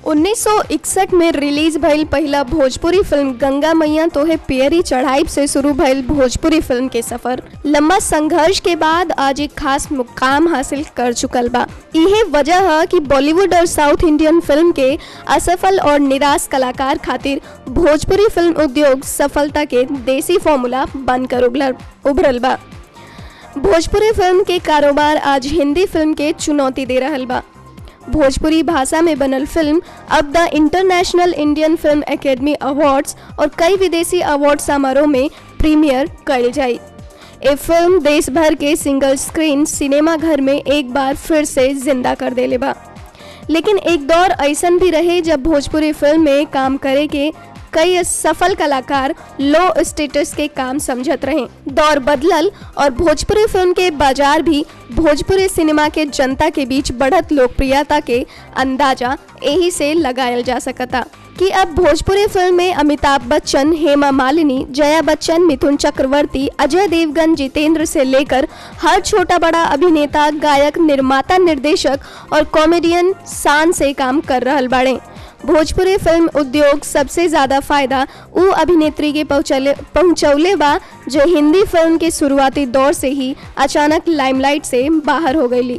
1961 में रिलीज भइल पहला भोजपुरी फिल्म गंगा मैया तोहे पियरी चढ़ाई से शुरू भइल भोजपुरी फिल्म के सफर लंबा संघर्ष के बाद आज एक खास मुकाम हासिल कर चुकल बा इहे वजह है कि बॉलीवुड और साउथ इंडियन फिल्म के असफल और निराश कलाकार खातिर भोजपुरी फिल्म उद्योग सफलता के देसी फॉर्मूला बनकर उभरल उभरल बा भोजपुरी फिल्म के कारोबार आज हिंदी फिल्म के चुनौती दे रहल बा भोजपुरी भाषा में बनल फिल्म अब the international Indian film academy awards और कई विदेशी अवार्ड समारोह में प्रीमियर कल जाई ये फिल्म देश भर के सिंगल स्क्रीन सिनेमा घर में एक बार फिर से जिंदा कर देले बा लेकिन एक दौर ऐसन भी रहे जब भोजपुरी फिल्म में काम करे के कई सफल कलाकार लो स्टेटस के काम समझत रहे दौर बदलल और भोजपुरी फिल्म के बाजार भी भोजपुरी सिनेमा के जनता के बीच बढ़त लोकप्रियता के अंदाजा यही से लगायल जा सकता कि अब भोजपुरी फिल्म में अमिताभ बच्चन हेमा मालिनी जया बच्चन मिथुन चक्रवर्ती अजय देवगन जितेंद्र से लेकर हर छोटा बड़ा अभिनेता गायक निर्माता निर्देशक और कॉमेडियन शान से काम कर रहल बाड़े भोजपुरी फिल्म उद्योग सबसे ज़्यादा फायदा उ अभिनेत्री के पहुँचले पहुँचौले बा जो हिंदी फिल्म के शुरुआती दौर से ही अचानक लाइमलाइट से बाहर हो गई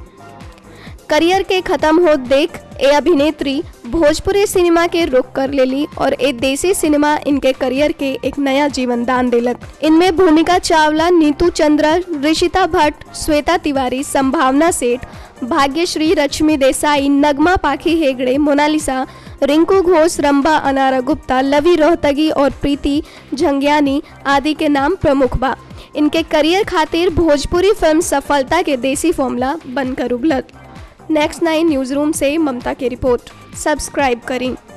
करियर के खत्म हो देख ए अभिनेत्री भोजपुरी सिनेमा के रुख कर लेली और ए देसी सिनेमा इनके करियर के एक नया जीवन दान दिलक इनमें भूमिका चावला नीतू चंद्रा ऋषिता भट्ट श्वेता तिवारी संभावना सेठ भाग्यश्री रश्मि देसाई नगमा पाखी हेगड़े मोनालिसा रिंकू घोष रंबा अनारा गुप्ता लवी रोहतगी और प्रीति झंगियानी आदि के नाम प्रमुख बा इनके करियर खातिर भोजपुरी फिल्म सफलता के देसी फॉर्मूला बनकर उभलत नेक्स्ट नाइन न्यूज़ रूम से ममता की रिपोर्ट सब्सक्राइब करें